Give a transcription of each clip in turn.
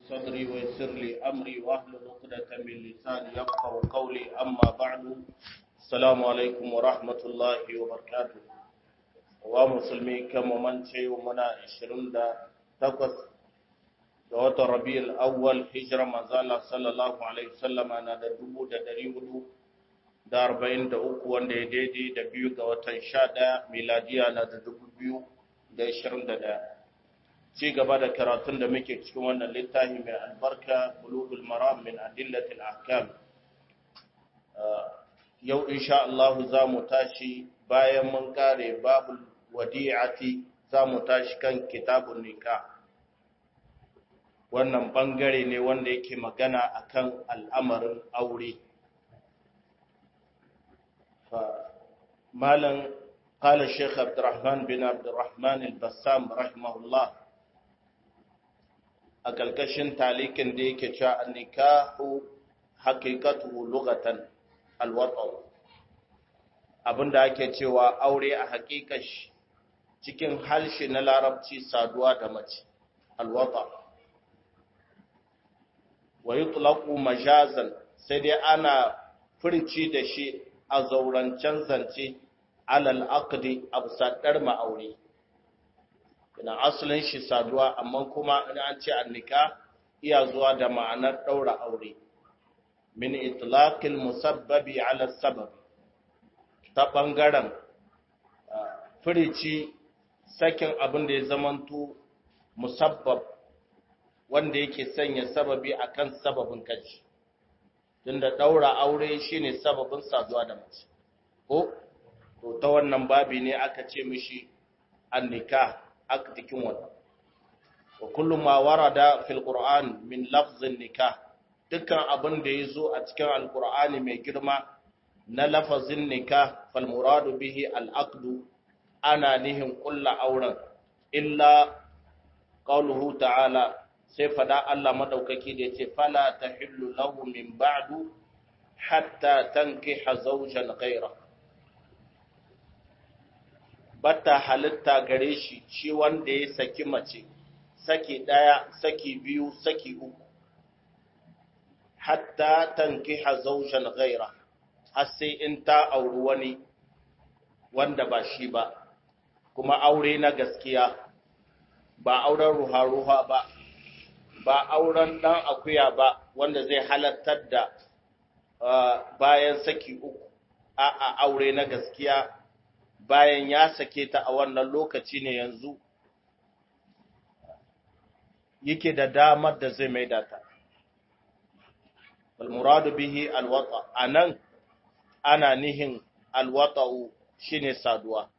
صدري ويسر لي أمري واحلل عقدة من لساني يفقه قولي أما بعد السلام عليكم ورحمة الله وبركاته ومسلمي كما من شيء ومنا 28 ga watan rabi'ul awwal hijira manzala sallallahu alaihi wasallama na da dubu da dari hudu da arba'in da uku wanda ya daidai da biyu ga watan sha ɗaya miladiya na da dubu biyu da ashirin da ɗaya ci gaba da karatun da muke cikin wannan littafi mai albarka bulugul maram min adillatil ahkam yau insha Allah za mu tashi bayan mun kare babul wadi'ati za mu tashi kan kitabun nikah wannan bangare ne wanda yake magana akan al'amarin aure malam قال الشيخ عبد الرحمن بن عبد الرحمن البسام رحمه الله أكلكشن تعليق ديك جاء النكاح حقيقته لغة الوطن abin da ake cewa aure a haƙiƙa cikin halshe na larabci saduwa da mace alwata wa yutlaqu majazan sai dai ana furci da shi a zaurancen zance alal aqdi absadar ma'aure ina asalin shi saduwa amma kuma in an ce annika iya zuwa da ma'anar daura aure min itlaqil musabbabi ala sabab ta bangaren furici sakin abin da ya zamanto musabbab wanda yake sanya sababi akan sababin kaji tunda daura aure shine sababin saduwa da mace ko to ta wannan babi ne aka ce mishi annika akdikin wannan wa kullu ma warada fil qur'an min lafzin nikah dukkan abin da yazo a cikin alqur'ani mai girma na lafazin nikah fal muradu bihi al aqdu ana nihin kullu auren illa qauluhu ta'ala sai fada Allah madaukaki da yace fala tahillu lahu min ba'du hatta tankiha zawjan ghayra bata halitta gare shi shi wanda ya saki mace saki daya saki biyu saki uku hatta tankiha zawjan ghayra har sai in ta auri wani wanda ba shi ba kuma aure na gaskiya ba auren ruha-ruha ba ba auren ɗan akuya ba wanda zai halartar da bayan saki uku a aure na gaskiya bayan ya sake ta a wannan lokaci ne yanzu yake da damar da zai maida ta almuradu bihi alwata anan ana nihin alwata'u shine saduwa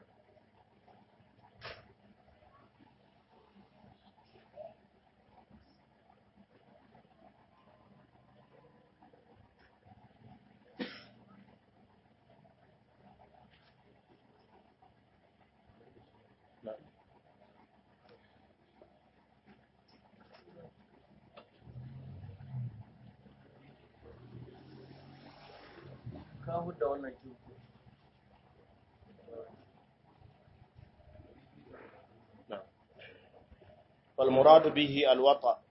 kawo da wannan kinko والمراد به الوطأ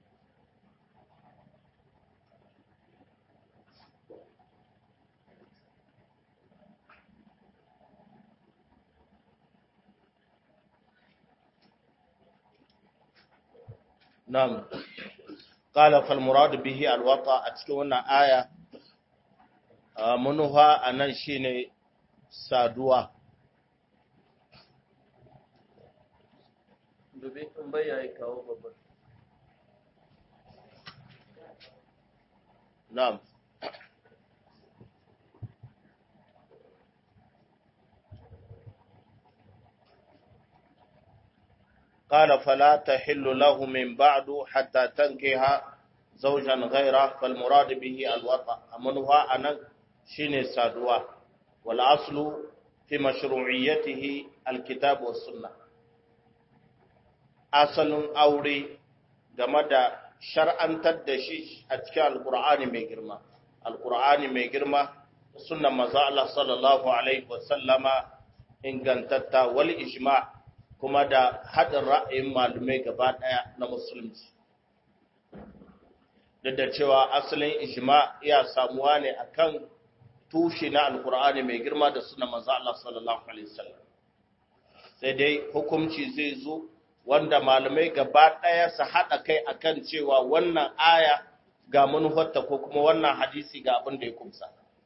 نعم قال فالمراد به الوطأ أتكون آية منها أن شيني saduwa dubi in bai yayi kawo babban na'am قال فلا تحل له من بعد حتى تنكح زوجا غيره فالمراد به الوطأ منها أن شين سادوا والأصل في مشروعيته الكتاب والسنة أصل أوري game da shar'antar da shi a cikin alkur'ani mai girma alkur'ani mai girma sunnan manzo Allah sallallahu alaihi wasallama ingantatta wal ijma kuma da hadin ra'ayin malumai gaba daya na musulunci duk da cewa asalin ijma iya samuwa ne akan tushe na alkur'ani mai girma da suna manzo Allah sallallahu alaihi wasallam sai dai hukunci zai zo wanda malamai gaba ɗaya su haɗa kai akan cewa wannan aya ga manufarta ko kuma wannan hadisi ga abin da ya kumsa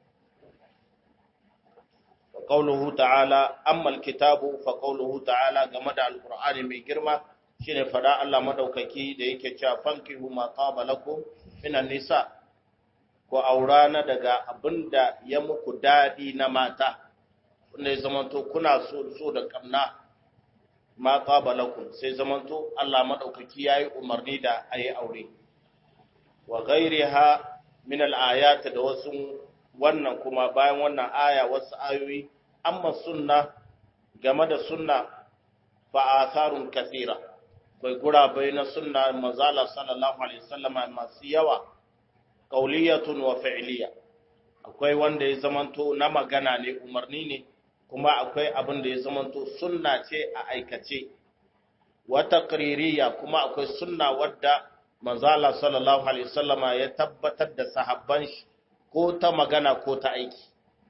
qauluhu ta'ala amma alkitabu fa qauluhu ta'ala game da alqur'ani mai girma shine fada Allah madaukaki da yake cewa fankihu ma qaba lakum minan nisa ko aurana daga abinda ya muku dadi na mata wanda ya zamanto kuna so so da kamna ma qaba lakum sai zamanto Allah madaukaki yayi umarni da ayi aure wa ghairiha min al-ayat da wasu wannan kuma bayan wannan aya wasu ayoyi amma sunna game da sunna fa atharun kathira bai gurabai na sunna mazala sallallahu alaihi wasallama masu yawa qauliyatun wa fi'liya akwai wanda ya zamanto na magana ne umarni ne kuma akwai abin da ya zamanto sunna ce a aikace wa taqririya kuma akwai sunna wadda manzala sallallahu alaihi wasallama ya tabbatar da sahabban shi ko ta magana ko ta aiki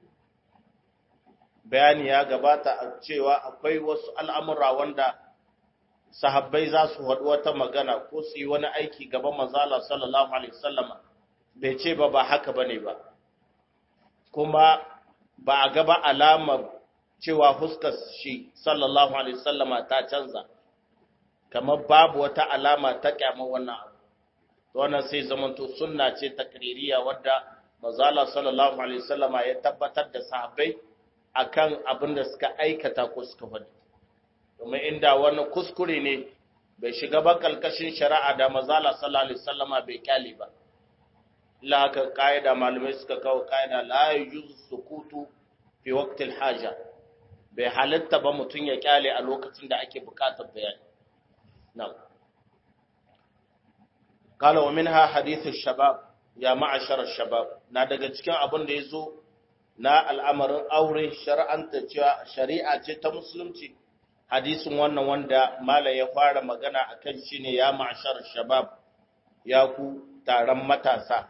bayani ya gabata a cewa akwai wasu al'amura wanda sahabbai za su haɗu wata magana ko su yi wani aiki gaban manzala sallallahu alaihi wasallama bai ce ba ba haka bane ba kuma ba a gaba alamar cewa fuskar shi sallallahu alaihi wasallama ta canza kamar babu wata alama ta kyamar wannan abu wannan sai zamanto sunna ce takririya wadda manzala sallallahu alaihi wasallama ya tabbatar da sahabbai akan abin da suka aikata ko suka faɗi domin inda wani kuskure ne bai shiga ba kalkashin shari'a da manzala sallallahu alaihi wasallama bai kyale ba illa haka kaida malamai suka kawo kaida la yujuzu sukutu fi waqtil haja bai halitta ba mutun ya kyale a lokacin da ake bukatar bayani na'am قال ومنها حديث الشباب ya ma'ashar shabab na daga cikin abin da ya zo na al'amarin aure shari'anta cewa shari'a ce ta musulunci hadisin wannan wanda mala ya fara magana a kan shi ne ya ma'ashar shabab ya ku taron matasa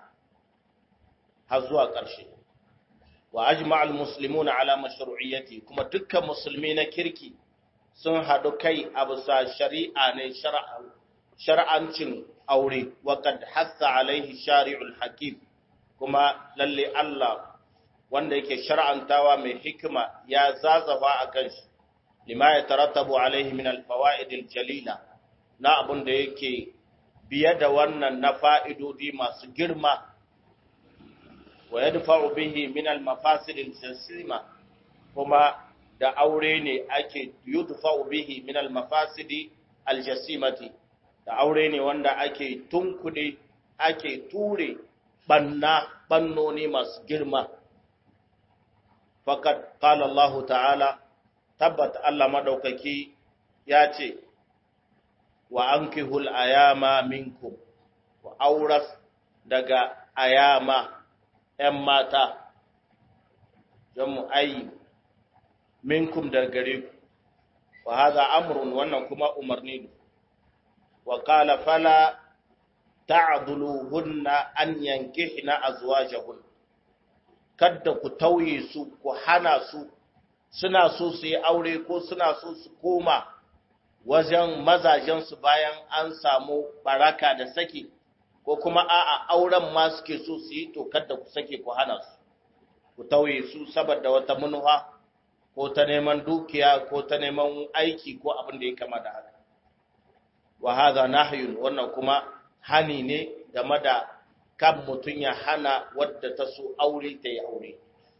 har zuwa ƙarshe wa ajma'al muslimuna ala mashru'iyyati kuma dukkan musulmi na kirki sun haɗu kai a bisa shari'a ne shar'ancin aure waƙad hassa alaihi shari'ul hakim kuma lalle Allah wanda yake shar'antawa mai hikima ya zazafa a kan shi lima ya tarattabu alaihi min alfawa'id jalila na abun da yake biye da wannan na fa'idodi masu girma wa yadfa'u bihi min almafasid aljasima kuma da aure ne ake yudfa'u bihi min almafasid aljasimati da aure ne wanda ake tunkuɗe ake ture banna bannoni masu girma fakat qala Allah ta'ala tabbat Allah madaukaki ya ce wa ankihul ayama minkum wa auras daga ayama ‘yan mata jamu ayi minkum da gare ku wa haza amrun wannan kuma umarni ne وقال فلا تعضلوهن أن ينكحن أزواجهن kada ku tauye su ku hana su suna so su yi aure ko suna so su koma wajen mazajensu bayan an samu baraka da saki ko kuma a'a auren ma suke so su yi to kada ku sake ku hana su ku tauye su saboda wata munuwa ko ta neman dukiya ko ta neman aiki ko abin da ya kama da haka wa hadha nahyun wannan kuma hani ne game da kan mutun ya hana wadda ta so aure ta yi aure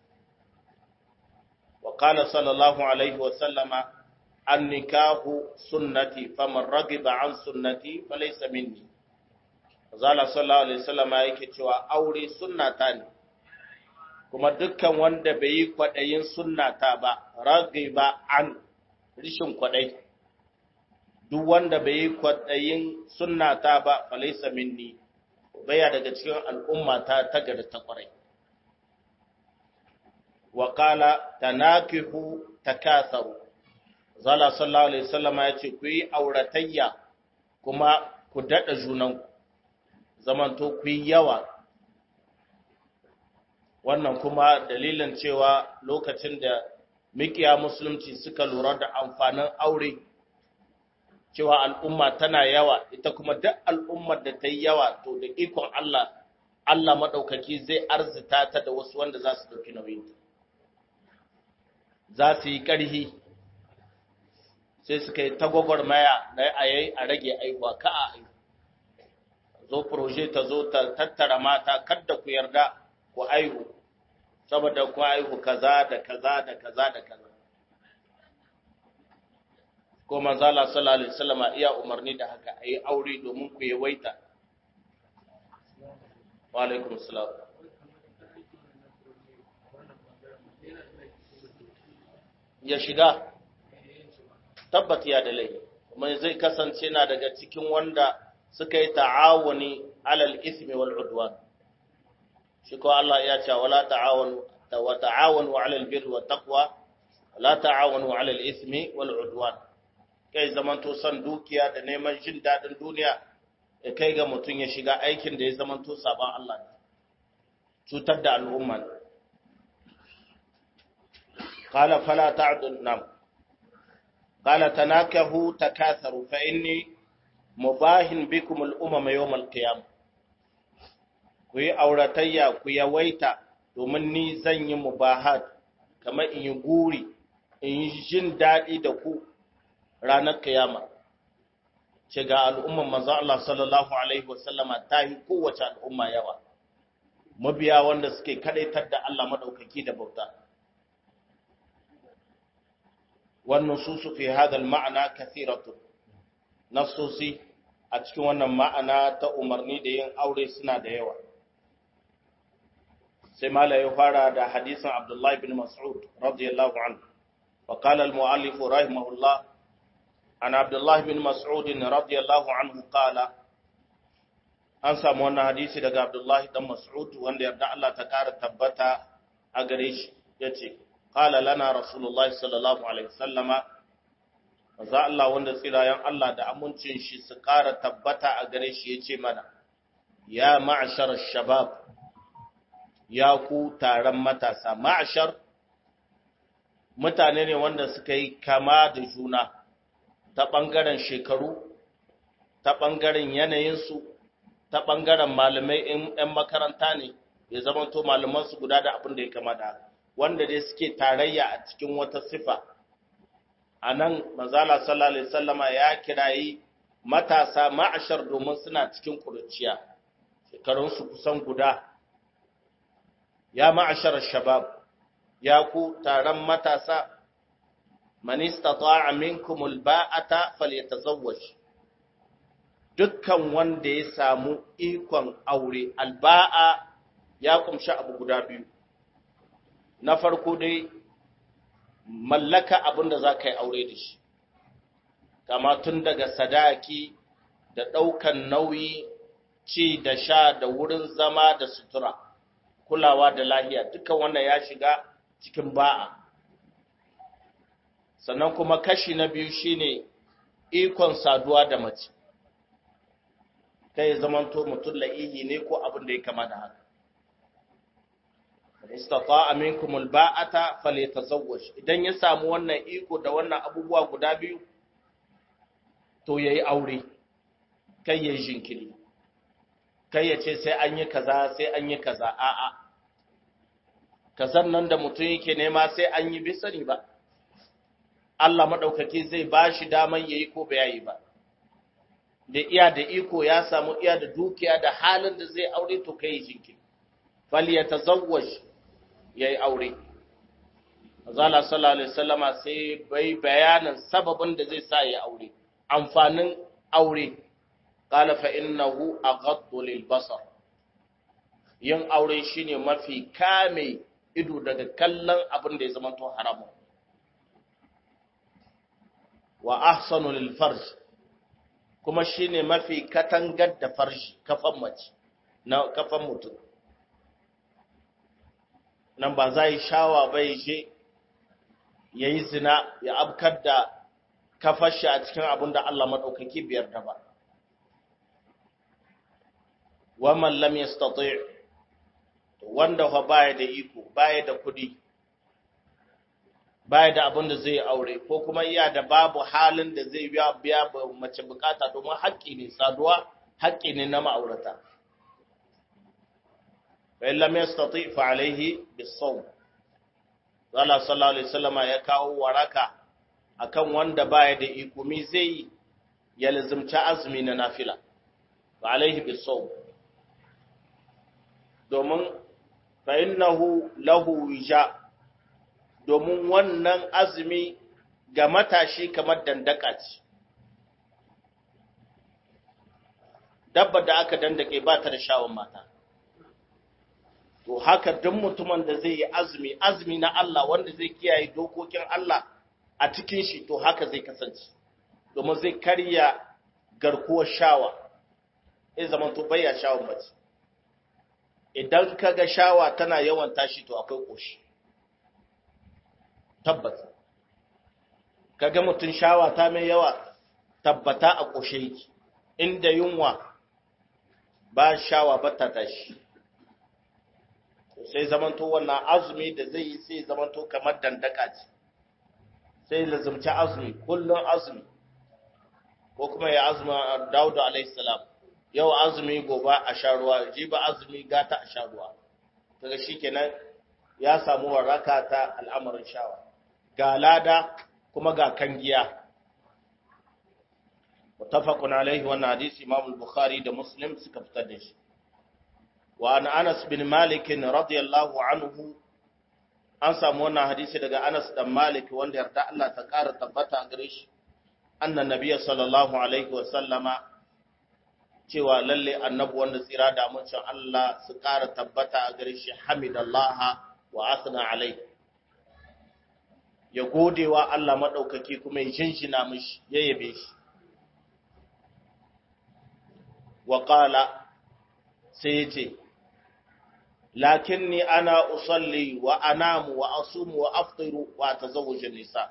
wa qala sallallahu alaihi wa sallama an nikahu sunnati faman ragiba an sunnati falaysa minni zala sallallahu alaihi wasallama yake cewa aure sunnata ne kuma dukkan wanda bai yi kwadayin sunnata ba ragiba an rishin kwadai duk wanda bai yi kwaɗayin sunnata ba falaisa minni baya daga cikin al'umma ta tagada ta ƙwarai. wa qala tanakihu takatharu zala sallallahu alaihi wasallam ya ce ku yi auratayya kuma ku dada junan zamanto ku yi yawa wannan kuma dalilin cewa lokacin da mikiya musulunci suka lura da amfanin aure cewa al'umma tana yawa ita kuma duk al'ummar da ta yi yawa to da ikon Allah Allah maɗaukaki zai arzita ta da wasu wanda za su ɗauki nauyinta za su yi ƙarhi sai suka yi tagwagwar maya na ayayi a rage aihuwa ka a aihu zo proje ta zo ta tattara mata kadda ku yarda ku aihu saboda ku aihu kaza da kaza da kaza da kaza ko manzo Allah sallallahu alaihi wasallam iya umarni da haka ayi aure domin ku yawaita wa alaikum salam ya shiga tabbat ya da laifi kuma zai kasance na daga cikin wanda suka yi ta'awuni alal ismi wal udwan shi ko Allah ya ce wala ta'awanu wa ta'awanu alal birri wat taqwa la ta'awanu alal ismi wal udwan kai zamanto son dukiya da neman jin dadin duniya ya kai ga mutum ya shiga aikin da ya zamanto saban Allah ne cutar da al'umma ne qala fala ta'dun nam qala tanakahu takatharu fa inni mubahin bikum al'umama yawm al-qiyam ku yi auratayya ku yawaita domin ni zan yi mubahat kamar in yi guri in yi jin daɗi da ku ranar kiyama ce ga al'umman manzon Allah sallallahu alaihi wasallama ta yi kowace al'umma yawa mabiya wanda suke kadaitar da Allah madaukaki da bauta wannan su su fi hadal ma'ana kathiratu nasosi a cikin wannan ma'ana ta umarni da yin aure suna da yawa sai mala ya fara da hadisin Abdullahi bin Mas'ud radiyallahu anhu wa qala al-mu'allif rahimahullah an Abdullah bin Mas'ud radiyallahu anhu qala an samu wannan hadisi daga Abdullahi dan Mas'ud wanda yarda Allah ta kara tabbata a gare shi yace qala lana rasulullahi sallallahu alaihi wasallama za Allah wanda tsirayen Allah da amincin shi su ƙara tabbata a gare shi ya ce mana, Ya ma'ashar shabab, ya ku taron matasa, ma'ashar mutane ne wanda suka yi kama da juna ta ɓangaren shekaru, ta ɓangaren yanayinsu, ta ɓangaren malamai ‘yan makaranta ne, ya zamanto malamansu guda da abin da ya kama da wanda dai suke tarayya a cikin wata sifa. a nan mazala sallallahu alaihi sallama ya kirayi matasa ma'ashar domin suna cikin kuruciya shekarunsu kusan guda ya ma'ashar shabab ya ku taron matasa manista ta'a minkumul ba'ata falyatazawwaj dukkan wanda ya samu ikon aure alba'a ya kumshi abu guda biyu na farko dai mallaka abin da za ka yi aure da shi, kama tun daga sadaki da ɗaukan nauyi, ci da sha da wurin zama da sutura, kulawa da lahiya, duka wannan ya shiga cikin ba'a. Sannan kuma kashi na biyu shine ikon saduwa da mace, kai zamanto mutum la'ihi ne ko abin da ya kama da haka. istata'a minkum alba'ata falyatazawwaj idan ya samu wannan iko da wannan abubuwa guda biyu to yayi aure kai yayi jinkiri kai ya ce sai an yi kaza sai an yi kaza a'a kazan nan da mutum yake nema sai an yi bisani ba Allah madaukaki zai bashi daman yayi ko bai yayi ba da iya da iko ya samu iya da dukiya da halin da zai aure to kai jinkiri falyatazawwaj ya yi aure. Azala sallallahu Alaihi wasallama sai bai bayanin sababin da zai sa ya aure, amfanin aure, ƙala fa innahu a lil basar. Yin aure shine mafi kame ido daga kallon abin da ya zama to haramun. Wa ahsanu lil farj kuma shine mafi katangar da farji kafan mace na kafan mutum. nan ba za yi shawa bai je ya yi zina ya abkar da kafashi a cikin abin da Allah maɗaukaki biyar da ba. wa man lam yastati' wanda fa baya da iko baya da kudi baya da abin da zai aure ko kuma iya da babu halin da zai biya biya mace bukata domin haƙƙi ne saduwa haƙƙi ne na ma'aurata fa in lam yastati fa alaihi bis-sawm Allah sallallahu alaihi wasallama ya kawo waraka akan wanda baya da iko mi zai ya lazimci azumi na nafila fa alaihi bis-sawm domin fa innahu lahu wija domin wannan azumi ga matashi kamar dandaka ce. Dabba da aka dandake ba ta da shawon mata. To haka duk mutumin da zai yi azumi, azumi na Allah wanda zai kiyaye dokokin Allah a cikin shi to haka zai kasance. Domin zai karya garkuwar shawa, zai zama to bayya shawon mace. Idan ka ga shawa tana yawan tashi to akwai ƙoshi. tabbata kaga mutum shawa ta mai yawa tabbata a ƙoshe yake inda yunwa ba shawa ba ta tashi sai zamanto wannan azumi da zai yi sai zamanto kamar dandaka ce sai lazumci azumi kullum azumi ko kuma ya azumi Dawud alaihi salam yau azumi gobe a sha ruwa jiba azumi gata a sha ruwa kaga shikenan ya samu waraka ta al'amarin shawa ga lada kuma ga kangiya mutafaqun alaihi wannan hadisi Imam al-Bukhari da Muslim suka fitar da shi wa an Anas bin Malik radiyallahu anhu an samu wannan hadisi daga Anas dan Malik wanda yarda Allah ta ƙara tabbata a gare shi annan nabiyyi sallallahu alaihi wa sallama cewa lalle annabi wanda tsira da amincin Allah su ƙara tabbata a gare shi hamidallaha wa asna alaihi ya gode wa Allah maɗaukaki kuma ya shinshina mishi ya yabe shi. Wa ƙala sai ya ce, Lakin ni ana usalli wa anamu wa asumu wa aftiru wa ta zawujin nisa.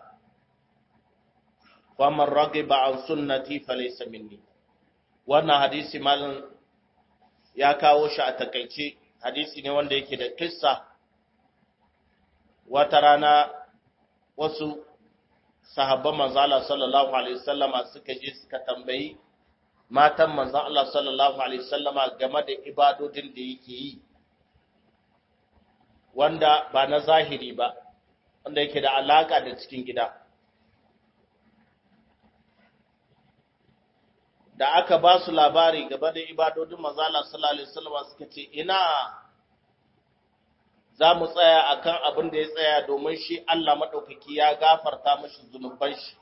Faman rage ba an sunnati falaisa minni. Wannan hadisi malin ya kawo shi a takaice, hadisi ne wanda yake da kissa wata rana wasu sahabban manzo Allah sallallahu alaihi wasallama suka je suka tambayi matan manzo Allah sallallahu alaihi wasallama game da ibadodin da yake yi wanda ba na zahiri ba wanda yake da alaka da cikin gida da aka ba su labari game da ibadodin manzo Allah sallallahu alaihi wasallama suka ce ina za mu tsaya a kan abin da ya tsaya domin shi Allah maɗaukaki ya gafarta mashi zunuban shi,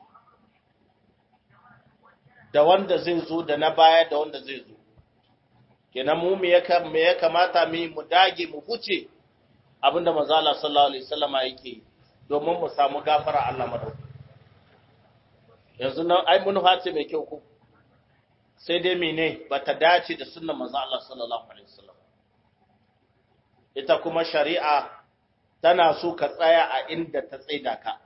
da wanda zai zo da na baya da wanda zai zo. Kenan mu me ya kamata mu mu dage mu huce abin da mazala sallallahu Alaihi wasallama yake domin mu samu gafara Allah maɗaukaki. Yanzu nan ai mun hace mai kyau ko sai dai mene ba ta dace da sunnan manzo Allah sallallahu Alaihi wasallam. ita kuma shari'a tana so ka tsaya a inda ta tsaida ka,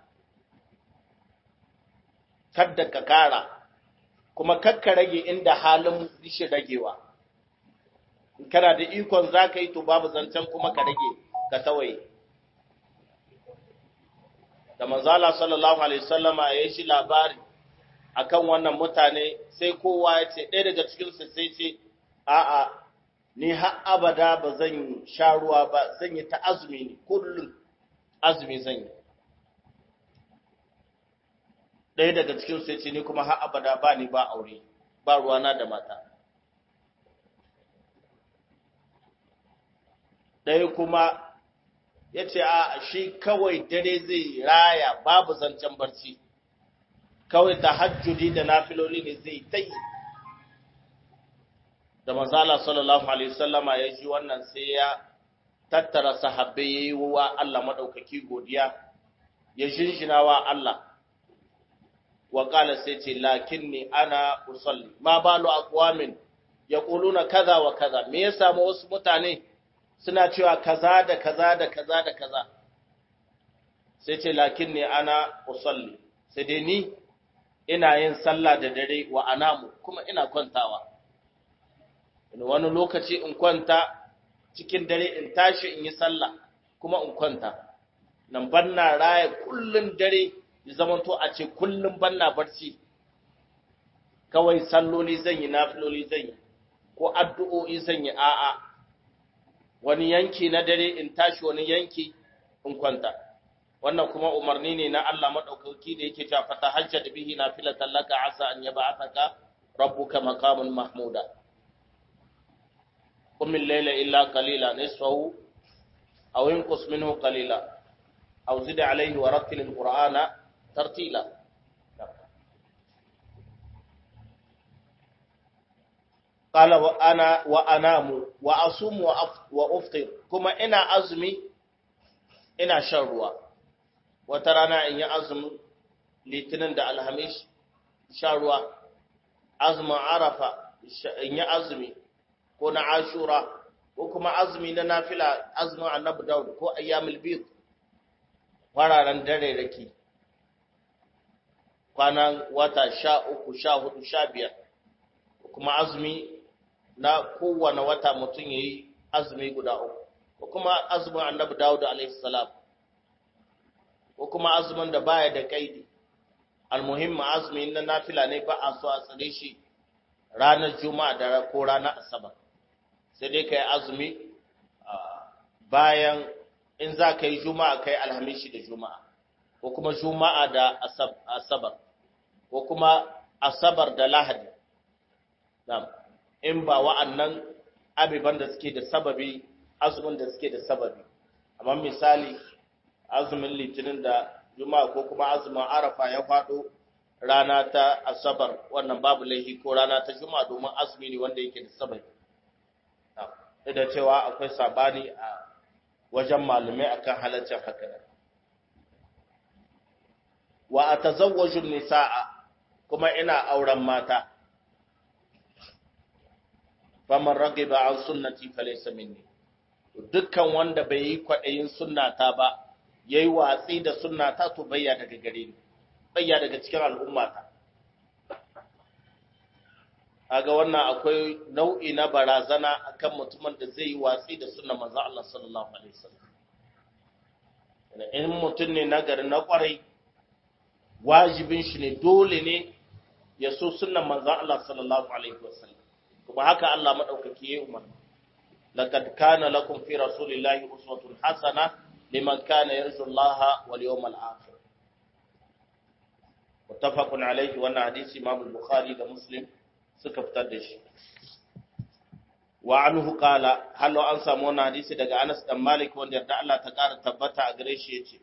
kadda ka kara, kuma kakka rage inda halin rishin ragewa. Kana da ikon za ka yi to babu zancen kuma ka rage ka tawaye. Da manzala sallallahu Alaihi wasallama ya yi shi labari akan wannan mutane sai kowa ya ce, ɗaya daga cikinsu sai ce, a'a, ni har abada ba zan sha ruwa ba zan yi ta azumi ne kullum azumi zan yi ɗaya daga cikin sai ce ni kuma har abada ba ni ba aure ba ruwana da mata ɗaya kuma ya ce a shi kawai dare zai raya babu zancen barci kawai ta hajjudi da nafiloli ne zai ta yi da manzala sallallahu alaihi wasallama ya ji wannan sai ya tattara sahabbai yayi wa Allah madaukaki godiya ya shinshina wa Allah wa qala sai ce lakinni ana usalli ma balu aqwamin yaquluna kaza wa kaza me ya samu wasu mutane suna cewa kaza da kaza da kaza da kaza sai ce lakinni ana usalli sai dai ni ina yin sallah da dare wa anamu kuma ina kwantawa wani lokaci in kwanta cikin dare in tashi in yi sallah kuma in kwanta nan banna raya kullun dare ya zama to a ce kullun banna barci kawai salloli zan yi nafiloli zan yi ko addu'o'i zan yi a'a wani yanki na dare in tashi wani yanki in kwanta wannan kuma umarni ne na Allah madaukaki da yake cewa fata hajjat bihi nafilatan laka asa an yab'athaka rabbuka maqaman mahmuda qum al-layla illa qalila nisfahu aw inqus minhu qalila aw zid alayhi wa rattil al-qur'ana tartila qala wa ana wa anamu wa asumu wa uftir kuma ina azumi ina shan ruwa wata rana in yi azumin litinin da alhamis sha ruwa azumin arafa in yi azumi ko na ashura ko kuma azumi na nafila azumin annabi daud ko ayyamul bid fararen dare rake kwanan wata sha uku sha hudu sha biyar kuma azumi na kowane wata mutum ya yi azumi guda uku ko kuma azumin annabi daud alaihi salam ko kuma azumin da baya da kaidi almuhimmi azumi na nafila ne ba a so a tsare shi ranar juma'a da ko ranar asabar sai dai kai azumi bayan in za ka yi juma'a kai alhamishi da juma'a ko kuma juma'a da asabar ko kuma asabar da lahadi in ba wa'annan abiban da suke da sababi azumin da suke da sababi amma misali azumin litinin da juma'a ko kuma azumin arafa ya faɗo rana ta asabar wannan babu laifi ko rana ta juma'a domin azumi ne wanda yake da sababi da cewa akwai sabani a wajen malumai akan halaccin haka wa atazawwaju nisaa kuma ina auren mata faman ragiba an sunnati falaysa minni dukkan wanda bai yi kwaɗayin sunnata ba ya yi watsi da sunnata to bayya daga gare ni bayya daga cikin al'ummata aga wannan akwai nau'i na barazana akan mutumin da zai yi watsi da sunnan manzo Allah sallallahu alaihi wasallam in mutum ne na gari na kwarai wajibin shi ne dole ne ya so sunnan manzo Allah sallallahu alaihi wasallam kuma haka Allah madaukaki ya umarni laqad kana lakum fi rasulillahi uswatun hasana liman kana yarju Allah wal yawmal akhir muttafaqun alayhi wannan hadisi Imam al-Bukhari da Muslim suka fitar da shi wa anhu qala hallo an samu wannan hadisi daga Anas dan Malik wanda yarda Allah ta kara tabbata a gare shi yace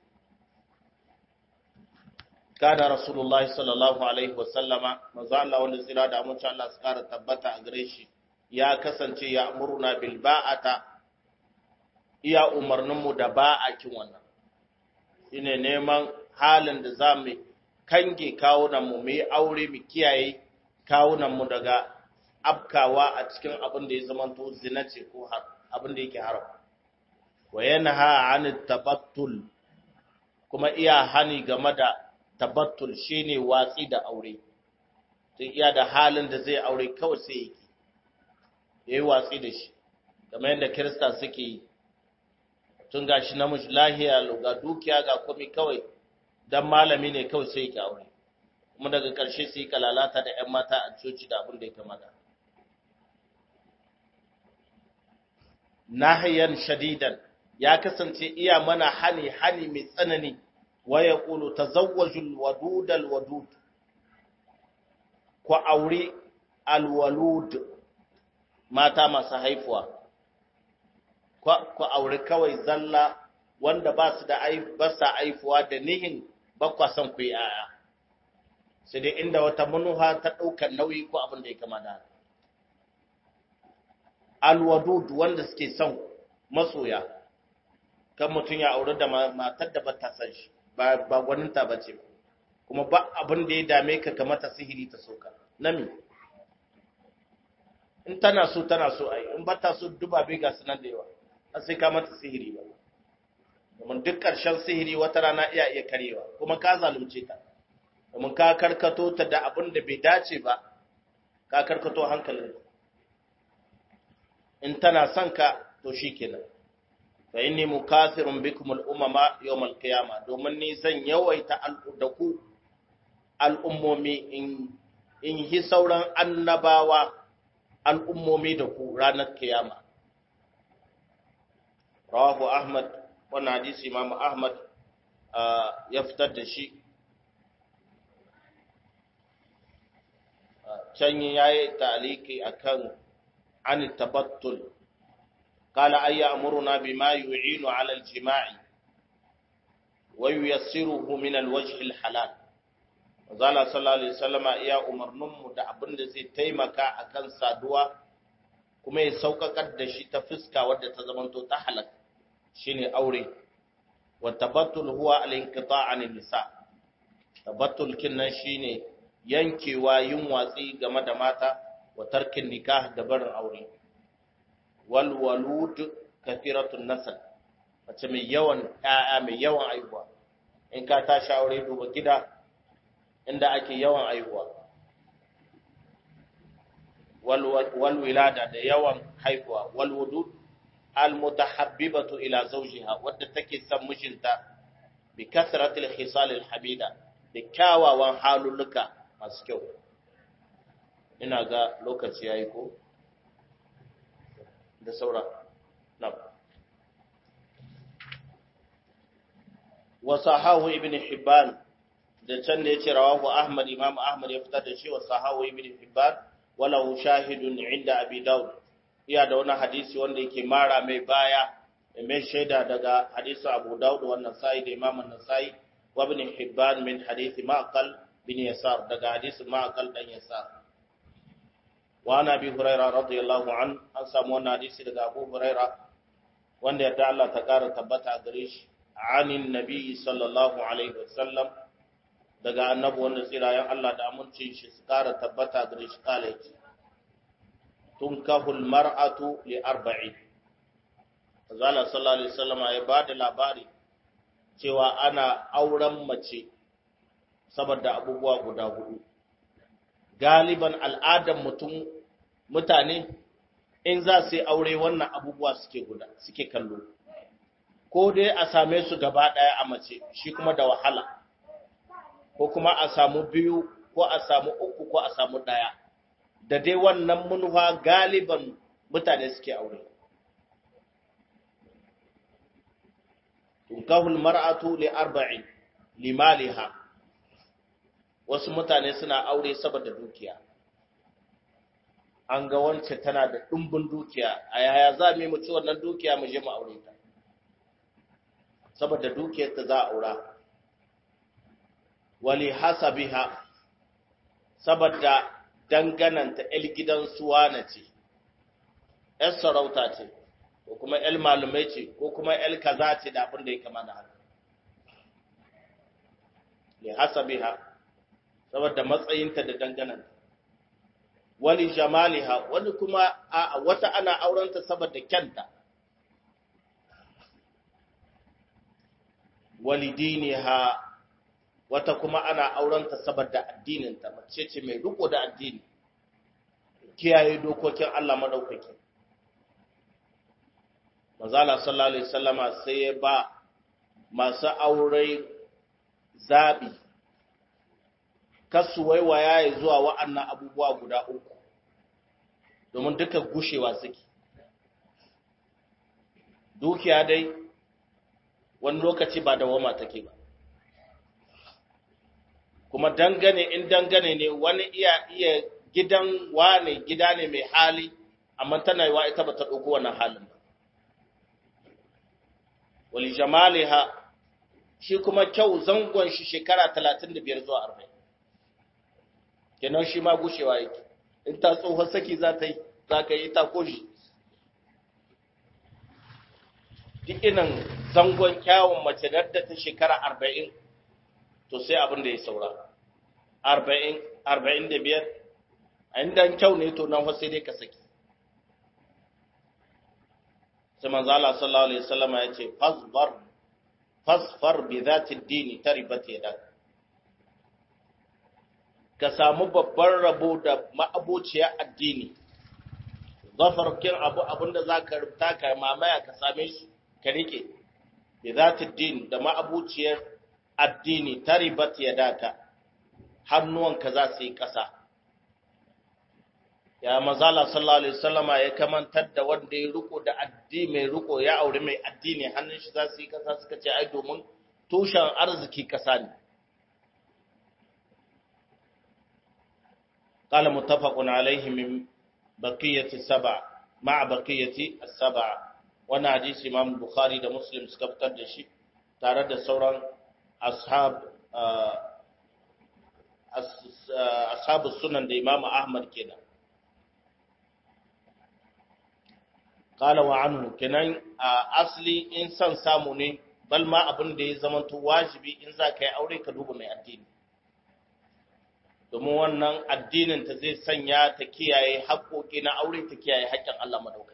kana rasulullahi sallallahu alaihi wa sallama manzo Allah wanda tsira da amince Allah su kara tabbata a gare shi ya kasance ya amuruna bil ba'ata iya umarninmu da ba'akin wannan shine neman halin da za mu kange kawunanmu mu yi aure mu kiyaye kawunanmu daga afkawa a cikin abin da ya zamanto zina ce ko abin da yake haram wa yanha an tabattul kuma iya hani game da tabattul shine watsi da aure sai iya da halin da zai aure kawai sai yake yayi watsi da shi kamar yadda kirista suke yi tun gashi namiji lahiya ga dukiya ga komai kawai dan malami ne kawai sai yake aure kuma daga ƙarshe sai kalalata da ƴan mata a coci da abin da ya kamata nahiyan shadidan ya kasance iya mana hani hani mai tsanani wa yaqulu tazawwajul wadudal wadud ku aure alwalud mata masu haifuwa ku aure kawai zalla wanda ba su da ba sa haifuwa da nihin bakwa son ku yi aya sai dai inda wata manuha ta ɗaukar nauyi ko abin da ya kama da alwadud wanda suke son masoya kan mutum ya aure da matar da ba ta san shi ba gwaninta ba ce kuma ba abin da ya dame ka ka mata sihiri ta soka nami in tana so tana so ai in ba ta so duba bai ga sunan da yawa sai ka mata sihiri ba domin duk ƙarshen sihiri wata rana iya iya karewa kuma ka zalunce ta domin ka karkato ta da abin da bai dace ba ka karkato hankalin in tana son ka to shikenan fa inni mukathirun bikum al-umama yawm al-qiyamah domin ni zan yawaita da ku al'ummomi in in yi sauran annabawa al'ummomi da ku ranar kiyama rawahu ahmad wannan hadisi imam ahmad ya fitar da shi can yayi taliki akan an tabattul قال أن يأمرنا بما يعين على الجماع وييسره من الوجه الحلال Mazala sallallahu Alaihi wasallama iya umarninmu da abin da zai taimaka a kan saduwa kuma ya sauƙaƙar da shi ta fuska wadda ta zamanto ta halak shi ne aure. Wa tabattul huwa al-inqita an nisa. Tabattul kinnan shine yankewa yin watsi game da mata wa tarkin nikah da barin aure. Wal walud kathiratun nasl. Mace mai yawan ƴaƴa mai yawan aihuwa. In ka tashi aure duba gida inda ake yawan aihuwa wal wilada da yawan haihuwa wal wudud al mutahabbibatu ila zawjiha wadda take son mijinta bi kasratil khisal al habida da kyawawan halulluka masu kyau ina ga lokaci yayi ko da saura na wa sahahu ibn hibban da can da ya ce rawahu Ahmad Imam Ahmad ya fitar da shi wa sahawi ibn Hibban walahu shahidun inda Abi Dawud iya da wani hadisi wanda yake mara mai baya mai shaida daga hadisi Abu Dawud wannan sai da Imam An-Nasa'i wa ibn Hibban min hadisi Ma'qal bin Yasar daga hadisi Ma'qal dan Yasar wa ana bi Hurairah radiyallahu an an samu wannan hadisi daga Abu Hurairah wanda yadda Allah ta kara tabbata gare shi anin nabi sallallahu alaihi wasallam daga annabi wanda tsirayen Allah da amincin shi su kara tabbata gare shi kala yake tun kahul mar'atu li arba'i Azala sallallahu alaihi wasallam ya ba da labari cewa ana auren mace saboda abubuwa guda hudu galiban al'adan mutum mutane in za su yi aure wannan abubuwa suke guda suke kallo ko dai a same su gaba daya a mace shi kuma da wahala ko kuma a samu biyu ko a samu uku ko a samu ɗaya da dai wannan manufa galiban mutane suke aure tunkahul mar'atu li arba'in limaliha wasu mutane suna aure saboda dukiya an ga wance tana da ɗumbin dukiya a yaya za mu yi mu ci wannan dukiya mu je mu aure ta saboda dukiyar ta za a aura wali hasabiha saboda dangananta el gidan suwana ce ‘yar sarauta ce ko kuma ‘yar malumai ce ko kuma ‘yar kaza ce da abin da ya kama da haka li hasabiha saboda matsayinta da dangananta wali jamaliha wani kuma a wata ana aurenta saboda kyanta wali diniha wata kuma ana aurenta saboda addininta mace ce mai riko da addini kiyaye dokokin Allah madaukaki manzala sallallahu alaihi wasallama sai ya ba masu aure zabi kasu waiwaya ya zuwa wa'annan abubuwa guda uku domin duka gushewa suke dukiya dai wani lokaci ba da wama take ba kuma dangane in dangane ne wani iya iya gidan wane gida ne mai hali amma tana yi wa ita ba ta ɗauko wannan halin ba wali jamaliha shi kuma kyau zangon shi shekara 35 zuwa 40 kenan shi ma gushewa yake in ta tsohon saki za ta yi za ka yi ta koshi duk inan zangon kyawun mace da ta shekara 40 to sai abin da ya saura 40 45 a inda kyau ne to nan sai dai ka saki sai manzo Allah sallallahu alaihi wasallam ya ce fasbar fasfar bi zati dini taribat yadak ka samu babban rabo da ma'abociya addini zafar kin abu abinda zaka rubuta ka mamaya ka same shi ka rike bi zati din da ma'abuciyar addini taribat yadaka hannuwanka za su yi ƙasa ya mazala sallallahu alaihi wasallama ya kamantar da wanda ya riko da addini mai riko ya aure mai addini hannun shi za su yi ƙasa suka ce ai domin tushen arziki ƙasa ne قال متفق عليه من بقية السبع مع بقية السبع وانا حديث امام البخاري ده مسلم suka fitar da shi tare da sauran ashab ashab sunan da imam ahmad kenan qala wa anhu kenan asli in san samu ne bal ma abin da ya zamanto wajibi in za ka yi aure ka duba mai addini domin wannan addinin ta zai sanya ta kiyaye haƙoƙi na aure ta kiyaye haƙƙin Allah madaukai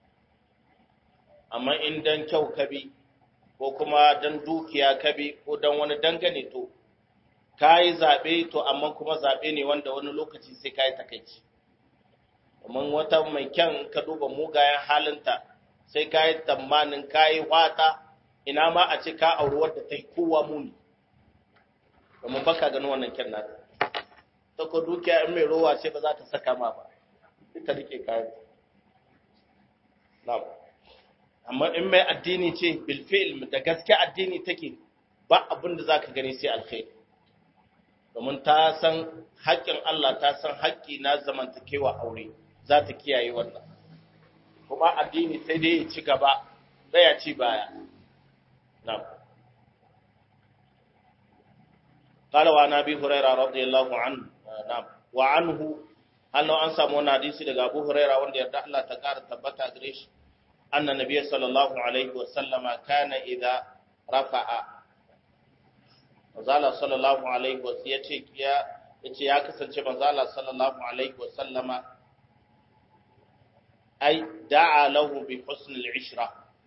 amma in dan kyau kabi ko kuma dan dukiya kabi ko dan wani dangane to kayi zabe to amma kuma zabe ne wanda wani lokaci sai kayi takeici domin wata mai kyan ka duba mugayen halinta sai kayi tsammanin kayi wata ina ma a ce ka auri wadda ta yi kowa muni domin baka ganin wannan kyan nata ta ko dukiya in mai rowa ce ba za ta saka ma ba ita rike kayan na'am amma in mai addini ce bil fi'l da gaske addini take ba abin da zaka gani sai alkhairi domin ta san haƙƙin Allah ta san haƙƙi na zamantakewa aure za ta kiyaye wannan kuma addini sai dai ya ci gaba ya ci baya na'am قال وعن ابي هريره رضي الله عنه na'am wa anhu hallo an samu wannan hadisi daga Abu Huraira wanda yarda Allah ta kara tabbata gare shi anna nabiy sallallahu alaihi wa sallama kana idza rafa'a manzala sallallahu alaihi wa yace ya yace ya kasance manzala sallallahu alaihi wa sallama ai da'a lahu bi husn al-ishra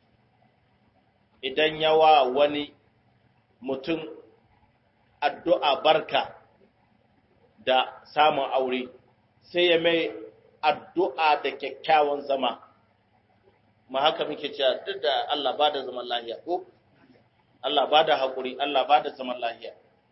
idan yawa wani mutum addu'a barka da samun aure sai ya mai addu'a da kyakkyawan zama ma haka muke cewa duk da Allah ba da zaman lahiya ko Allah ba da haƙuri Allah ba da zaman lahiya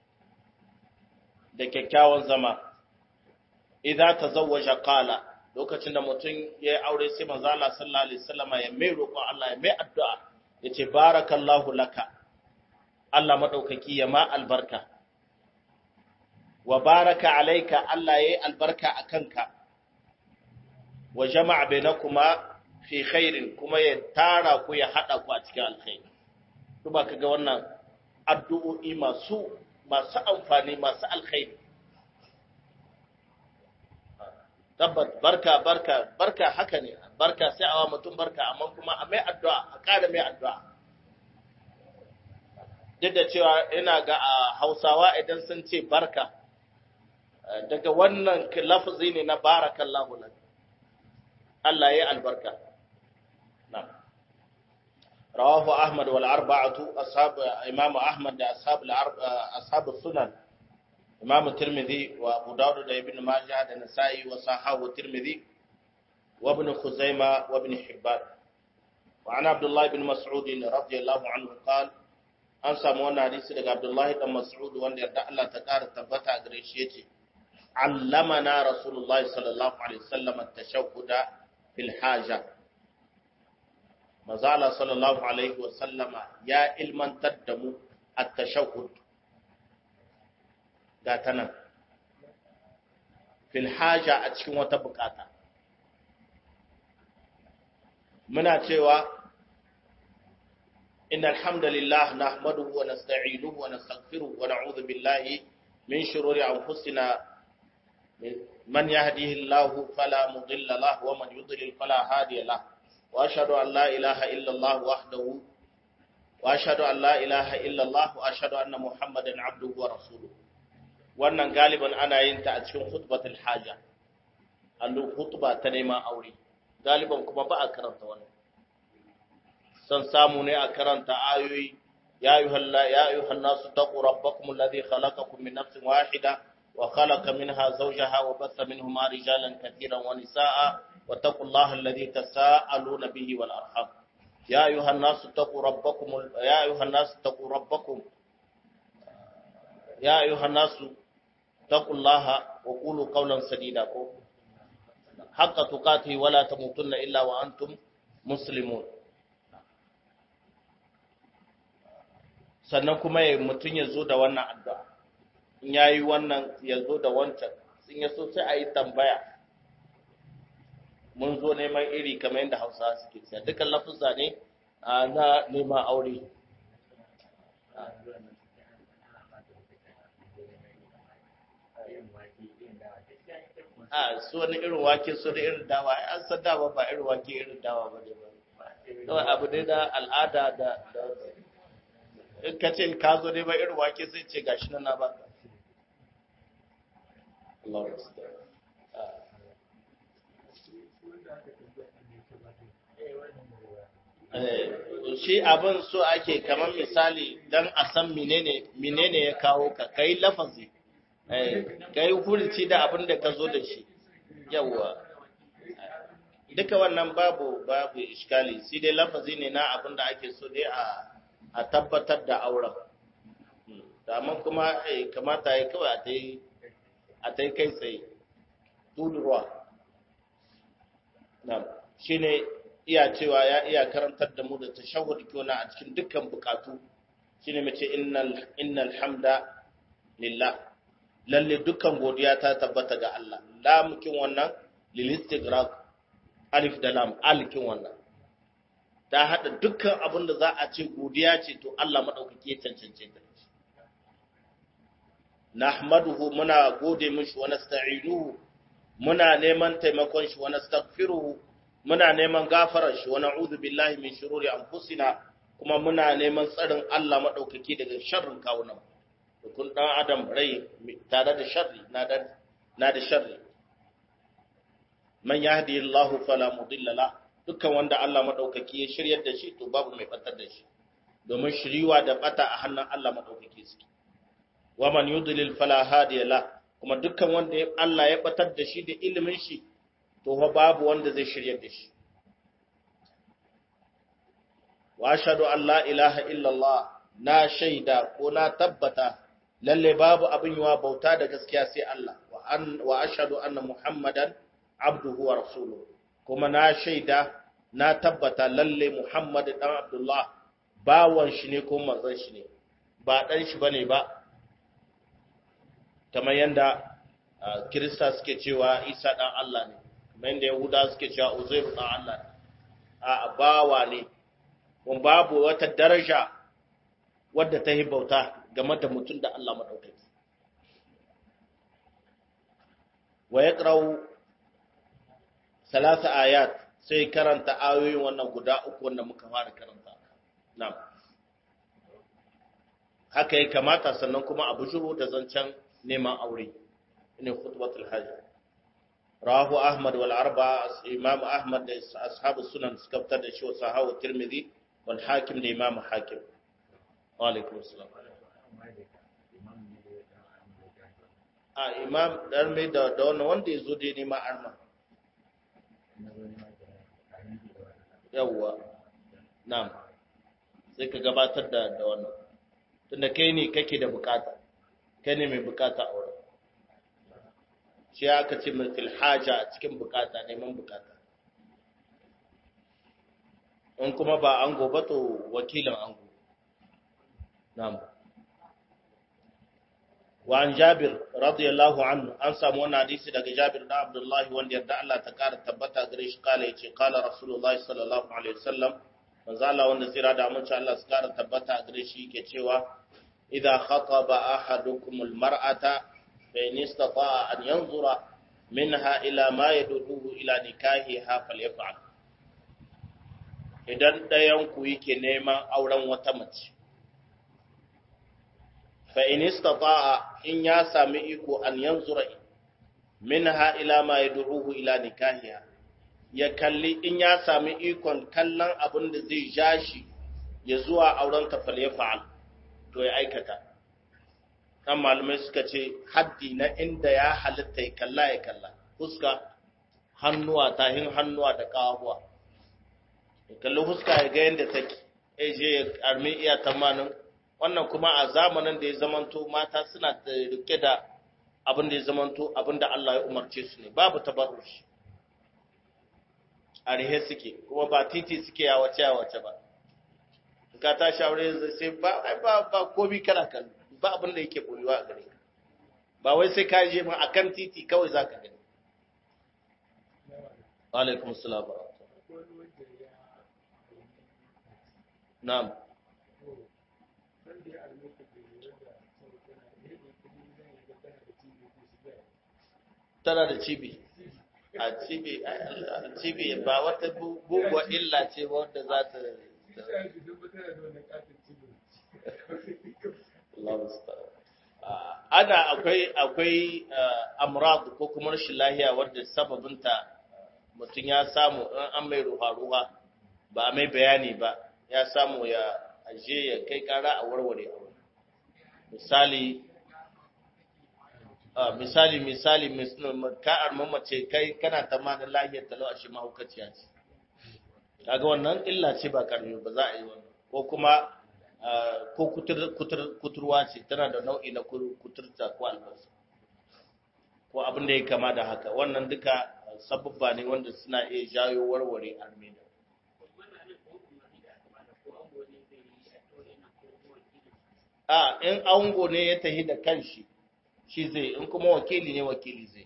da kyakkyawan zama idan ta zawaja kala lokacin da mutum ya yi aure sai manzo Allah sallallahu alaihi wasallama ya mai roƙon Allah ya mai addu'a yace barakallahu laka Allah madaukaki ya ma albarka wa baraka alaika Allah yayi albarka a kanka wa jama'a bainakuma fi khairin kuma ya tara ku ya hada ku a cikin alkhairi duba kaga wannan addu'o'i masu masu amfani masu alkhairi tabbat barka barka barka haka ne barka sai awa mutum barka amma kuma a mai addu'a a ƙara mai addu'a duk da cewa ina ga a Hausawa idan sun ce barka daga wannan lafazi ne na barakallahu lak Allah ya albarka na'am rawahu ahmad wal arba'atu ashab imam ahmad da ashab al ashab sunan imam tirmidhi wa abu dawud da ibn majah da nasa'i wa sahahu tirmidhi wa ibn khuzaimah wa ibn hibban wa ana abdullah ibn mas'ud radiyallahu anhu qala an samu wannan hadisi daga abdullah ibn mas'ud wanda yarda Allah ta kara tabbata gare shi yace علمنا رسول الله صلى الله عليه وسلم التشهد في الحاجة مزالة صلى الله عليه وسلم يا علما تدم التشهد قاتنا في الحاجة أتشكي وتبقاتا منا تيوا إن الحمد لله نحمده ونستعينه ونستغفره ونعوذ بالله من شرور أنفسنا من يهده الله فلا مضل له ومن يضلل فلا هادي له واشهد ان لا اله الا الله وحده واشهد ان لا اله الا الله واشهد ان محمدا عبده ورسوله wannan galiban ana yin ta a cikin khutbatul haja allo khutba ta neman aure galiban kuma ba a karanta wannan san samu ne a karanta ayoyi ya ayyuhal ya ayyuhan nasu taqu rabbakum alladhi khalaqakum min nafsin wahida وخلق منها زوجها وبث منهما رجالا كثيرا ونساء واتقوا الله الذي تساءلون به والأرحام يا أيها الناس اتقوا ربكم يا أيها الناس اتقوا ربكم يا أيها الناس اتقوا الله وقولوا قولا سديدا حق تقاته ولا تموتن إلا وأنتم مسلمون sannan kuma mutum ya zo da wannan addu'a in ya yi wannan ya zo da wancan sun ya so sai a yi tambaya mun zo neman iri kamar yadda hausa suke siya dukkan lafuzza ne na neman aure a su wani irin wake su da irin dawa an san dawa ba irin wake irin dawa ba ne ba kawai abu ne na al'ada da in ka ce ka zo ne ba irin wake sai ce gashi nan na baka Allah shi abin so ake kamar misali dan a san menene menene ya kawo ka kai lafazi kai hurci da abin da ka zo da shi yawa duka wannan babu babu iskali sai dai lafazi ne na abin da ake so dai a a tabbatar da auren amma kuma kamata ya kawai a ta yi a ta kai tsaye tudurwa shi ne iya cewa ya iya karantar da mu da tashahud kyona a cikin dukkan bukatu shi ne mace innal hamda lillah lalle dukkan godiya ta tabbata ga Allah lamukin wannan lilistigrak alif da lam alikin wannan ta haɗa dukkan abin da za a ce godiya ce to Allah maɗaukaki ya cancance ta nahmaduhu muna gode mishi wa nasta'inuhu muna neman taimakon shi wa nastaghfiruhu muna neman gafarar shi wa na'udhu billahi min shururi anfusina kuma muna neman tsarin Allah maɗaukaki daga sharrin kawunan kun dan adam rai tare da sharri na da na da sharri man yahdihillahu fala mudilla lahu dukkan wanda Allah maɗaukaki ya shiryar da shi to babu mai batar da shi domin shiriwa da bata a hannun Allah maɗaukaki suke wa man yudlil fala hadiya la kuma dukkan wanda Allah ya batar da shi da ilimin shi to fa babu wanda zai shiryar da shi wa ashhadu an la ilaha illa Allah na shaida ko na tabbata lalle babu abin yiwa bauta da gaskiya sai Allah wa an wa ashhadu anna muhammadan abduhu wa rasuluhu kuma na shaida na tabbata lalle Muhammad dan Abdullah bawan shi ne ko manzon shi ne ba dan shi bane ba kamar yanda Kirista suke cewa Isa dan Allah ne kamar yanda Yahuda suke cewa Uzair dan Allah ne a bawa ne kun babu wata daraja wadda ta yi bauta game da mutum da Allah madaukaki wa yaqra'u salasa ayat sai karanta ayoyin wannan guda uku wanda muka fara karanta na'am haka ya kamata sannan kuma a bujuro da zancen neman aure ne khutbatul hajj rahu ahmad wal arba imam ahmad da ashabu sunan suka fitar da shi wa sahawu tirmidhi wal hakim da imam hakim wa alaikum assalam a imam dan mai da wannan wanda yazo dai neman arma yawwa na'am sai ka gabatar da da wannan tunda kai ne kake da bukata kai ne mai bukata a wurin shi aka ce mai haja a cikin bukata neman bukata in kuma ba ango ba to wakilin ango na'am wa an jabir radiyallahu anhu an samu wannan hadisi daga jabir da abdullahi wanda yarda Allah ta kara tabbata gare shi kala yace kala rasulullahi sallallahu alaihi wasallam manzo Allah wanda tsira da amince Allah su kara tabbata gare shi yake cewa idza khataba ahadukum almar'ata fa in istata'a an yanzura minha ila ma yaduduhu ila nikahiha falyaf'al idan dayan ku yake neman auren wata mace fa in istata'a in ya sami iko an yanzura minha ila ma yad'uhu ila nikahiha ya kalli in ya sami ikon kallon abin da zai ja shi ya zuwa auren ta fal yaf'al to ya aikata kan malamai suka ce haddi na inda ya halitta ya kalla ya kalla fuska hannuwa tahin hannuwa da kawabuwa ya kalli huska ya ga yadda take ya je ya armi iya tamanin wannan kuma a zamanin da ya zamanto mata suna da rike da abin da ya zamanto abin da Allah ya umarce su ne babu tabarrushi a rihe suke kuma ba titi suke ya wace ya wace ba ka ta shaware sai ba ba ba komi kana kan ba abin da yake boyewa a gare ka ba wai sai ka je ma akan titi kawai zaka gani wa alaikum assalam na'am tana da cibi a cibi a cibi ba wata guguwa illa ce ba wanda za ta ana akwai akwai amrad ko kuma rashin lahiya wanda sababinta mutum ya samu in an mai ruwa-ruwa ba a mai bayani ba ya samu ya aje ya kai kara a warware misali misali misali ka'ar mamace kai kana ta ma da lahiyar talau a shi mahaukaciya ce kaga wannan illa ce ba karfi ba za a yi wannan ko kuma ko kuturwa ce tana da nau'i na kuturta ko albasa ko abin da ya kama da haka wannan duka sababba ne wanda suna iya jayo warware armenia a in ango ne ya tahi da kanshi shi zai in kuma wakili ne wakili zai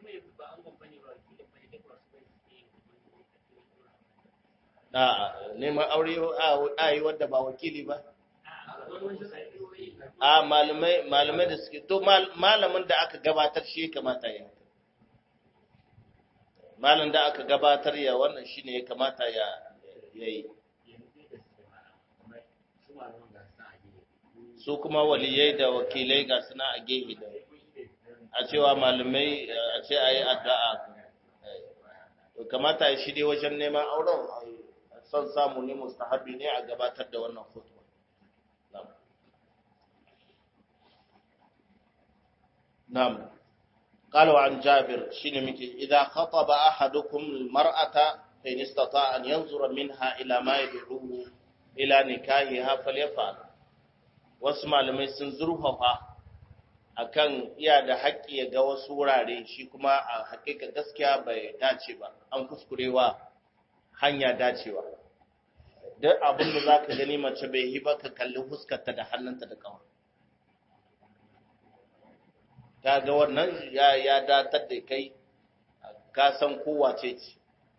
a neman aure a yi wadda ba wakili ba a malamai malamai da suke to malamin da aka gabatar shi kamata ya malam da aka gabatar ya wannan shine ya kamata ya yi su kuma waliyai da wakilai ga suna a gehe da a cewa malamai a ce a yi addu'a to kamata ya shirye wajen neman auren son samu ne mustahabi ne a gabatar da wannan khutba na'am قال عن جابر شنو مكي إذا خطب أحدكم المرأة فإن استطاع أن ينظر منها إلى ما يدعوه إلى نكاحها فليفعل wasu malamai sun zurfafa akan iya da haƙƙi ya ga wasu wurare shi kuma a haƙiƙa gaskiya bai dace ba an kuskurewa hanya dacewa duk abin da za ka gani mace bai yi ba ka kalli huskarta da hannunta da ƙawa ta ga wannan ya datar da kai ka san kowace ce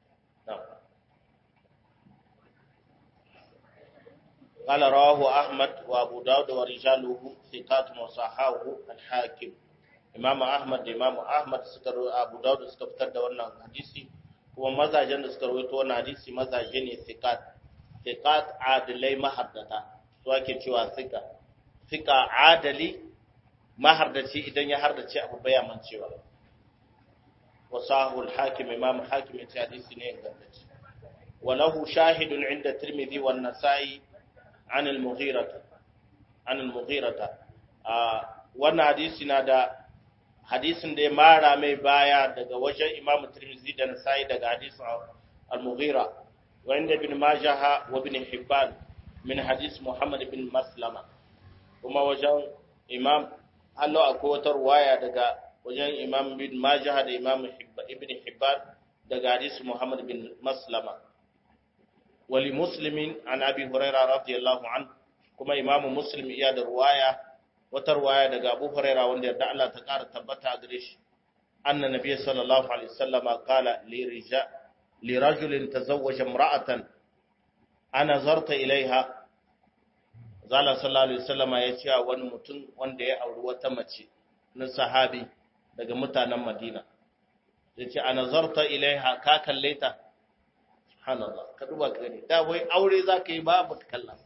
قال رواه أحمد وأبو داود ورجاله ثقات وصححه الحاكم إمام أحمد إمام أحمد سكر أبو داود suka fitar da wannan hadisi kuma mazajen da suka rawaito wannan hadisi mazaje ne thiqat thiqat adilai mahaddata to ake cewa thiqa thiqa adali mahardaci idan ya hardace abu baya mancewa wasahu al-hakim imam hakim ya ce hadisi ne ingantacce وله شاهد عند الترمذي والنسائي عن المغيرة عن المغيرة wannan hadisi na da hadisin da ya mara mai baya daga wajen Imam Tirmidhi da Nasa'i daga hadisin Al-Mughira wa inda Ibn Majah wa Ibn Hibban min hadis Muhammad ibn Maslama kuma wajen Imam Allah akwai wata ruwaya daga wajen Imam Ibn Majah da Imam Ibn Hibban daga hadis Muhammad ibn Maslama ولمسلم عن أبي هريرة رضي الله عنه كما إمام مسلم إياد رواية وترواية دقى أبو هريرة وندي دعلا تقار تبتا أدريش أن النبي صلى الله عليه وسلم قال لرجال لرجل تزوج امرأة أنا زرت إليها Zala sallallahu alaihi wasallama ya ce wani mutum wanda ya auri wata mace na sahabi daga mutanen Madina. Ya ce, A nazarta ilaiha ka kalle ta, subhanallah ka duba ka gani da wai aure za ka yi ba ba ka kalla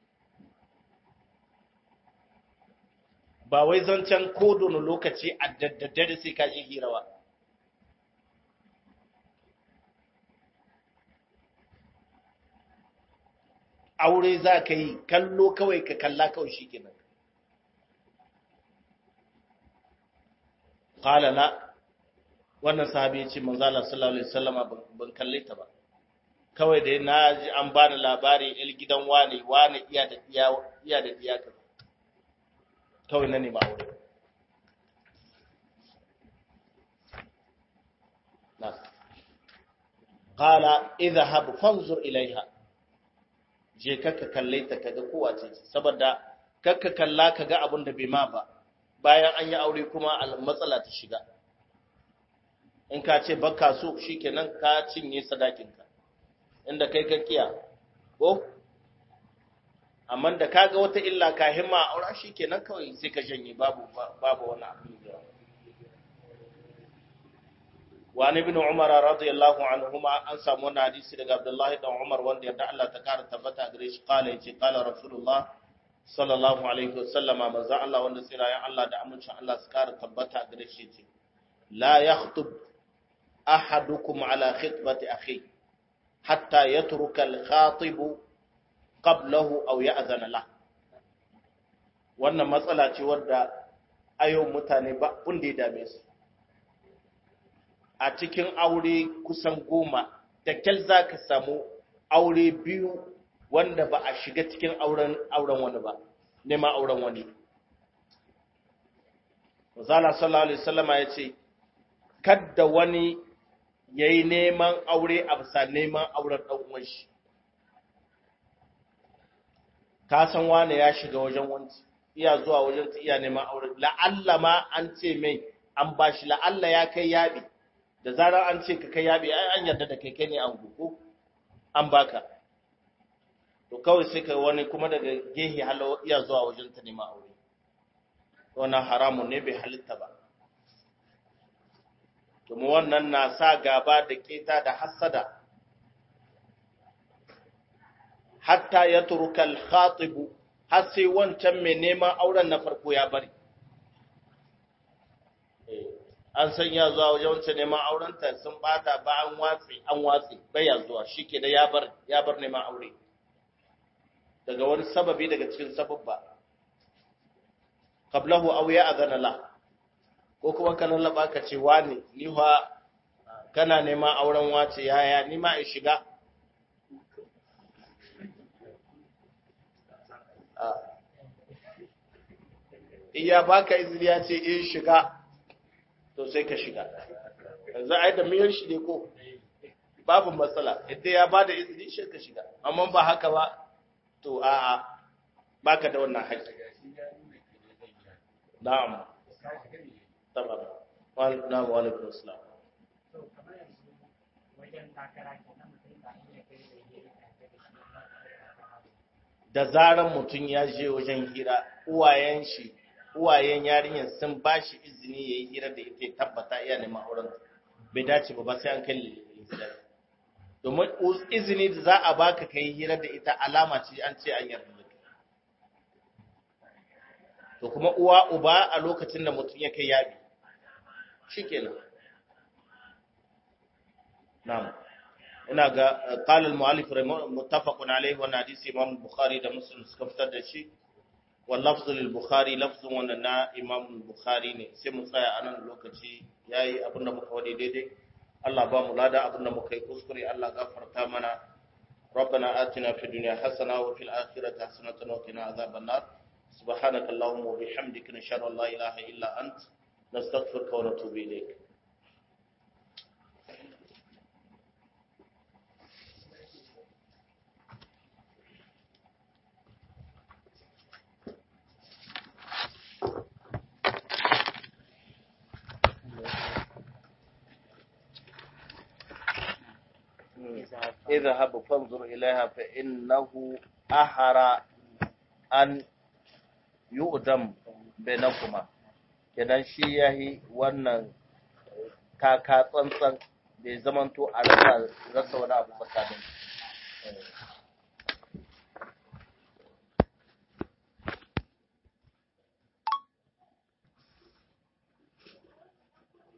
ba wai zancen kodono lokaci a daddare sai ka je hirawa aure za ka yi kallo kawai ka kalla kawai shi kenan qala la wannan sahabi ya ce manzala sallallahu alaihi wasallama ban kalle ta ba kawai da na ji an bani labari il gidan wane wane iya da iya iya da iya ka kawai na nema aure na qala idhhab fanzur ilaiha je kakka kalle ta kaga kowa ce saboda kakka kalla kaga abin da bai ma ba bayan an yi aure kuma matsala ta shiga in ka ce baka so shikenan ka cinye sadakinka inda kai ka kiya ko amma da kaga wata illa ka himma aura shikenan kawai sai ka janye babu babu wani abu da wa ibn umar radiyallahu anhuma an samu wannan hadisi daga abdullahi dan umar wanda yadda Allah ta kara tabbata gare shi kala yace kala rasulullah sallallahu alaihi wasallama manzo Allah wanda tsirayen Allah da amincin Allah su kara tabbata gare shi yace la yakhtub ahadukum ala khitbati akhi hatta yatruka al-khatib qablahu aw ya'zana la wannan matsala ce wadda ayo mutane ba wanda ya dame su a cikin aure kusan goma da kyal za ka samu aure biyu wanda ba a shiga cikin auren auren wani ba nema auren wani Zala sallallahu alaihi wasallama ya ce kadda wani yayi neman aure a bisa neman auren dan uwan shi ka san wane ya shiga wajen wanci iya zuwa wajen ta iya neman aure la'alla ma an ce mai an bashi la'alla ya kai yabi da zarar an ce ka kai yabi ai an yarda da kai kai ne an gugu an baka to kawai sai kai wani kuma daga gehe halawa iya zuwa wajen ta neman aure wannan haramun ne bai halitta ba domin wannan na sa gaba da keta da hassada hatta ya turuka al-khatibu har sai wancan mai neman auren na farko ya bari an san ya zuwa wajen wancan neman aurenta sun bata ba an watsi an watsi baya zuwa shike da ya bar ya bar neman aure daga wani sababi daga cikin sababba qablahu aw ya adana la ko kuma kana laba ka ce wani ni fa kana neman auren wace yaya ni ma in shiga iya baka izini ya ce in shiga to sai ka shiga yanzu a yi da miyar shi ne ko babu matsala idan ya ba da izini shi ka shiga amma ba haka ba to a'a baka da wannan haƙƙi na'am tamam na'am wa alaikum assalam da zaran mutum ya je wajen hira uwayen shi uwayen yarinyar sun ba shi izini ya yi hira da ita tabbata iya neman auren bai dace ba ba sai an kai domin izini da za a baka ka yi hira da ita alama ce an ce an yarda da to kuma uwa uba a lokacin da mutum ya kai yabi shikenan na'am ina ga qala al-mu'allif muttafaqun alayhi wa hadisi imam bukhari da muslim suka fitar da shi واللفظ للبخاري لفظ wannan na Imam Bukhari ne sai mu tsaya a nan lokaci yayi abin da muka wade daidai Allah ba mu lada abin da muka yi kuskure Allah gafarta mana ربنا آتنا في الدنيا حسنة وفي الآخرة حسنة وقنا عذاب النار سبحانك اللهم وبحمدك نشهد أن لا إله إلا أنت نستغفرك ونتوب إليك اذهب فانظر إليها فإنه أحرى أن يؤدم بينكما kenan shi yahi wannan kaka tsantsan bai zamanto a rasa wani abu tsakanin